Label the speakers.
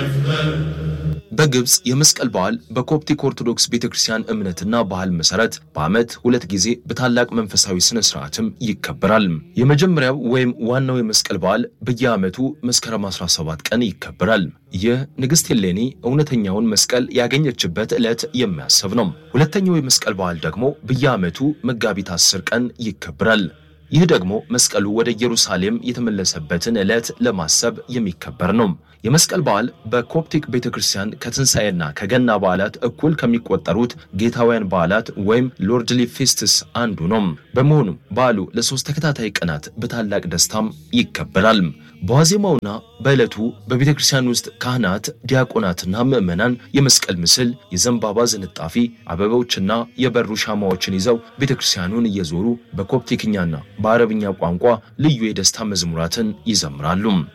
Speaker 1: በግብፅ የመስቀል በዓል በኮፕቲክ ኦርቶዶክስ ቤተክርስቲያን እምነትና ባህል መሰረት በዓመት ሁለት ጊዜ በታላቅ መንፈሳዊ ስነ ስርዓትም ይከበራል። የመጀመሪያው ወይም ዋናው የመስቀል በዓል በየዓመቱ መስከረም 17 ቀን ይከበራል። ይህ ንግሥት ሄሌኒ እውነተኛውን መስቀል ያገኘችበት ዕለት የሚያስብ ነው። ሁለተኛው የመስቀል በዓል ደግሞ በየዓመቱ መጋቢት 10 ቀን ይከበራል። ይህ ደግሞ መስቀሉ ወደ ኢየሩሳሌም የተመለሰበትን ዕለት ለማሰብ የሚከበር ነው። የመስቀል በዓል በኮፕቲክ ቤተክርስቲያን ከትንሣኤና ከገና በዓላት እኩል ከሚቆጠሩት ጌታውያን በዓላት ወይም ሎርድሊ ፌስትስ አንዱ ነው። በመሆኑም በዓሉ ለሶስት ተከታታይ ቀናት በታላቅ ደስታም ይከበራል። በዋዜማውና በዕለቱ በቤተ ክርስቲያን ውስጥ ካህናት፣ ዲያቆናትና ምዕመናን የመስቀል ምስል፣ የዘንባባ ዝንጣፊ፣ አበቦችና የበሩ ሻማዎችን ይዘው ቤተ ክርስቲያኑን እየዞሩ በኮፕቲክኛና በአረብኛ ቋንቋ ልዩ የደስታ መዝሙራትን ይዘምራሉ።